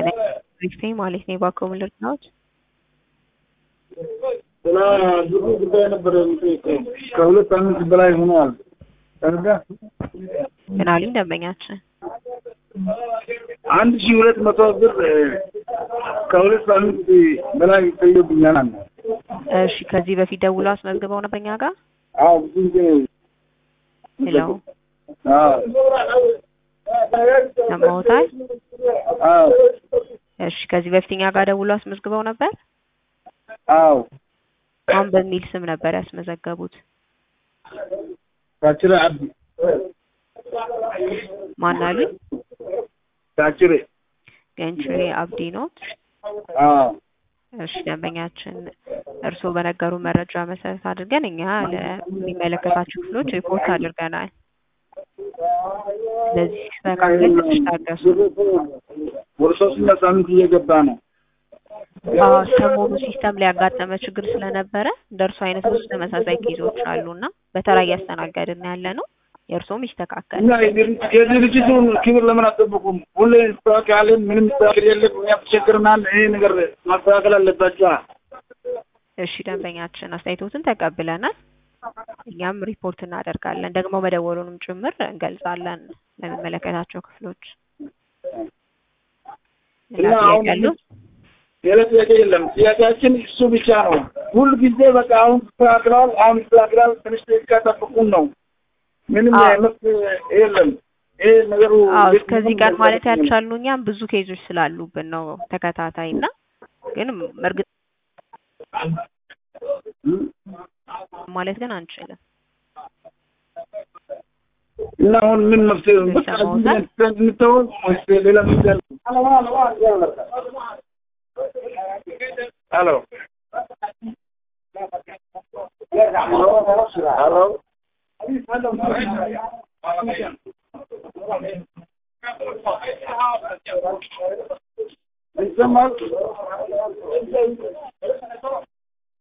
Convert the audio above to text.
ሪፍቴ ማለት ነው የባኮ ምልርናዎች ስለ ብሩ ጉዳይ ነበር የምጠይቀው። ከሁለት ሳምንት በላይ ሆኗል። ተረዳ ምን አሉኝ ደንበኛችን? አንድ ሺህ ሁለት መቶ ብር ከሁለት ሳምንት በላይ ይቆይብኛል አለ። እሺ ከዚህ በፊት ደውሎ አስመዝግበው ነበር እኛ ጋር አዎ ብዙ ጊዜ ሄለው አዎ ሰማሁታል። አዎ እሺ ከዚህ በፊት እኛ ጋር ደውሎ አስመዝግበው ነበር። አዎ ማን በሚል ስም ነበር ያስመዘገቡት? ታችሬ አብዲ ማን አሉኝ? ታችሬ ገንችሬ አብዲ ኖት። አዎ እሺ ደንበኛችን እርስዎ በነገሩ መረጃ መሰረት አድርገን እኛ ለሚመለከታቸው ክፍሎች ሪፖርት አድርገናል። ስለዚህ መካከል ትንሽ ታገሱ። ወደ ሶስተኛ ሳምንት እየገባ ነው። አዎ ሰሞኑ ሲስተም ላይ ያጋጠመ ችግር ስለነበረ እንደ እርሱ አይነት ብዙ ተመሳሳይ ኬዞች አሉና በተራ እያስተናገድን ያለ ነው። የእርሶም ይስተካከል። እና የድርጅቱን ክብር ለምን አጠብቁም? ሁሌ እንስተካከላለን፣ ምንም መስተካከል የለም። እኛ ተቸግረናል። ይሄ ነገር ማስተካከል አለባቸው። እሺ ደንበኛችን አስተያየቶትን ተቀብለናል። እኛም ሪፖርት እናደርጋለን። ደግሞ መደወሉንም ጭምር እንገልጻለን ለሚመለከታቸው ክፍሎች። ሌላ እና አሁን ጥያቄ ያለው? ሌላ ጥያቄ የለም። ጥያቄያችን እሱ ብቻ ነው። ሁል ጊዜ በቃ አሁን ይስተካከላል፣ አሁን ይስተካከላል፣ ትንሽ ደቂቃ ጠብቁን ነው። ምንም አዎ። መፍትሄ የለም። ይሄ ነገሩ አዎ እንዴት እስከዚህ ነው ቀን ማለት መረዳት ያልቻልነው እኛም ብዙ ኬዞች ስላሉብን ነው ተከታታይ እና ግን እርግጥ የለም። ማለት ግን አንችልም። እና አሁን ምን መፍትሄ በቃ ይሰማዎታል? እንተው ወይስ ሌላ መፍትሄ አለ? ሄሎ ሄሎ ይሰማል?